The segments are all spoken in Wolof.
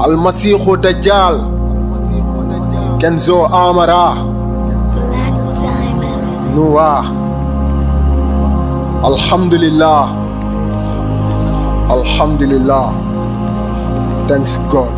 almasiixu dajjal kenzo amara Black Diamond. nuwa alhamdulillah alhamdulillah thanks god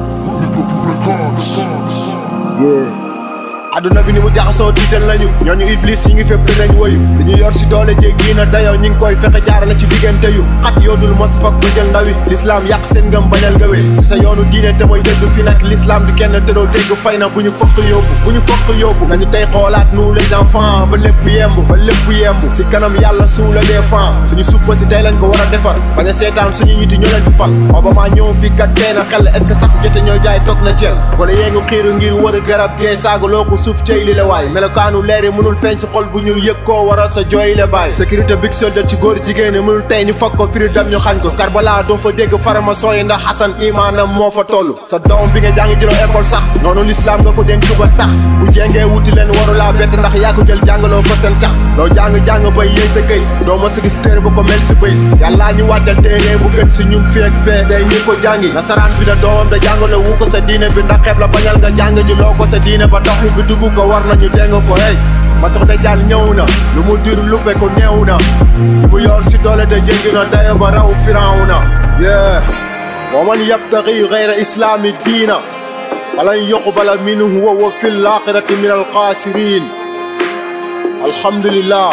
yeah aduna bi ni mu jaxasoo tiital nañu ñooñu iblis yi ngi fépp dinañ woyu li ñu yor si doole jéggi na dayoo ñi ngi koy fexe jaarale ci diggante yu xat yoonul mos fak bu jël ndawi lislaam yàq seen ngëm bañal nga wéy si sa yoonu diine te mooy dëgg fi nag lislaam di kenn te doo dégg fay na bu ñu fokk yóbbu bu ñu fokk yóbbu nañu tey xoolaat nous les enfants ba lépp yemb ba lépp yemb si kanam yàlla suu la des fan suñu suppa si tey lañ ko war a defar bañ a seetaan suñu ñiti ñoo leen fi fal Obama ñëw fi kat tee na xel est-ce que sax jote ñoo jaay toog na ceel wala yee ngu xiiru ngir wër garab gee saagaloo ko suuf cey li la waay melokaanu leeri mënul feeñ si xol bu ñu yëg koo waral sa jooy la baay sécurité big soldat ci góor jigéen ñi mënul tey ñu fag ko firi dem ñu xañ ko Karbala doo fa dégg farama sooy ndax Xasan imaanam moo fa toll sa doom bi nga jàngi jëloo école sax noonu lislaam nga ko dénk ba tax bu jengee wuti leen warulaa bett ndax yaa ko jël jàngaloo ko seen cax loo jàng-jàng bay yéy sa këy doo ma sa gis téere ba ko mel si bëy yàllaa ñu wàccal téere bu gën si ñun feek fee day ñu ko jàngi nasaraan bi da doomam da jàngalo wu ko sa diine bi ndax xeeb la bañal nga jàng ji loo ko sa diine ba dox bi dugg ko war nañu dégg ko hey ma sox dajjal ñëw na lu mu dir luppe ko néew na lu mu yor si doole te jéggi na dayo ba raw firaw na yeah wa man yabtagi gayra islami diina falan yuqbala minhu wa huwa fi laaxirati min alxaasirin alhamdulillah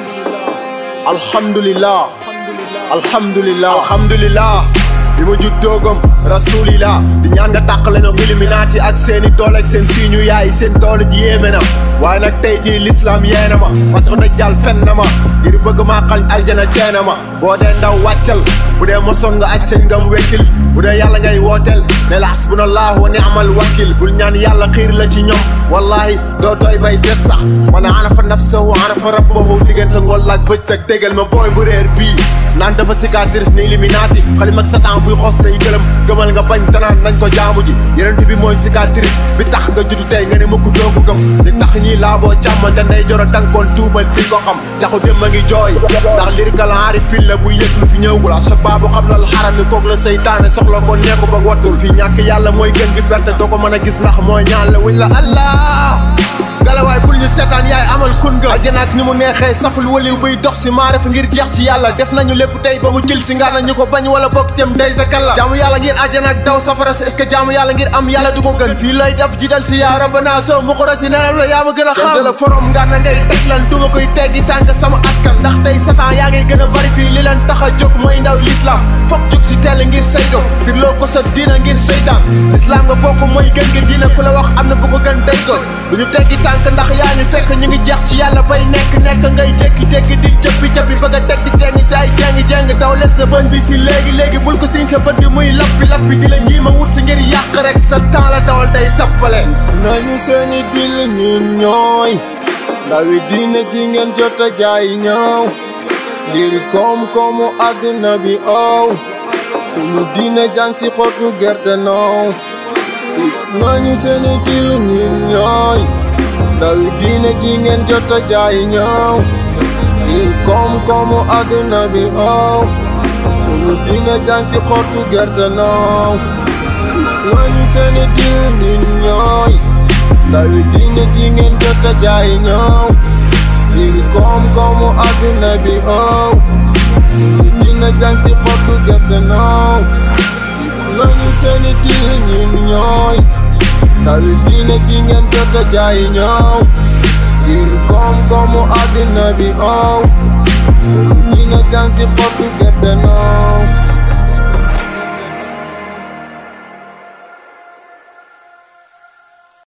alhamdulillah alhamdulillah alhamdulillah bi ma juddoo gëm rasulillah di ñaan nga tàq lañu illuminati ak seeni doole ak seen siiñu yaay seen doole ji yéeme na waaye nag tey jii l'islam yeena ma parce que dajjal fen na ma ngir bëgg maa xañ aljana ceena ma boo dee ndaw wàccal bu dee mosoon nga aj seen ngam wekkil bu dee yàlla ngay wooteel ne la hasbunallahu wa ni'mal wakil bul ñaan yàlla xiir la ci ñoom wallahi doo doy bay des sax man arafa nafsahu arafa rabbahu diggante ngoon laak bëccëg tégal ma booy bu réer bii naan dafa cicatrice ni illuminati xalim ak satan buy xos tey gëlëm gëmal nga bañ tanaan nañ ko jaamu ji yeneen bi mooy cicatrice bi tax nga juddu tey nga ne mukk doo ko gëm li tax ñii laaboo càmmante nday joro dankoon tuubal di ko xam caxu dem a ngi jooy ndax lirikal aari fil la bu yëg lu fi ñëwgul a sa baabu xam na xaram ni kook la seytaane soxla ko neeku ba wattul fii ñàkk yàlla mooy gën gi perte doo ko mën a gis ndax mooy ñaan la wuñ la allah galawaay bul ñu seetaan yaay amal kun nga aljana ak ni mu neexee saful waliw buy dox si maarif ngir jeex ci yàlla def nañu lépp tey ba mu jël si nga nañu ko bañ wala bokk jëm day sa kalla jaamu yàlla ngir aljana ak daw safara si est-ce que jaamu yàlla ngir am yàlla du ko gën fii lay def jiital si yaa rabbana soo mu xora si nenam la yaa ma gën a xam la forom nga na ngay teg lan du ma koy teggi tànk sama askan ndax tey satan yaa ngay gën a bari fii li leen tax a jóg mooy ndaw l'islam foog jóg si teel ngir saydo fir loo ko sa diina ngir seytaan l'islam nga bokk mooy gën ngir diina ku la wax am na bu ko gën day doon du ñu teggi tànk ndax yaa ñu fekk ñu ngi jeex ci yàlla bay nekk nekk ngay jékki-jékki di jëppi jëppi bëgg a teg di tenni si ay jéngi-jéng daw leen sa bën bi si léegi-léegi bul ko siñ sa bët bi muy lappi lappi di la njiima wut si ngir yàq rek sa temps la dawal day tappale nañu seeni dil ñun ñooy ndawi diine ji ngeen jot a jaay ñëw ngir koom-koomu àdduna bi ow sunu diine jàng si xottu gerte noow si nañu seeni dil ñun ñooy ndawi diine ji ngeen jot a jaay ñëw ngir koom-koomu àdduna bi ow sunu diine jàng si xottu gerte noow nañu seeni dil ñun ñooy ndawi diine ji ngeen jot a jaay ñëw ngir koom-koomu àdduna bi ow sunu diine jàng si xottu gerte noow nañu seeni dil ñun ñooy ndawi diine ji ngeen jot a jaay ñëw ngir koom-koomu àddina bi ow sunu diine jàng si xottu gerte noow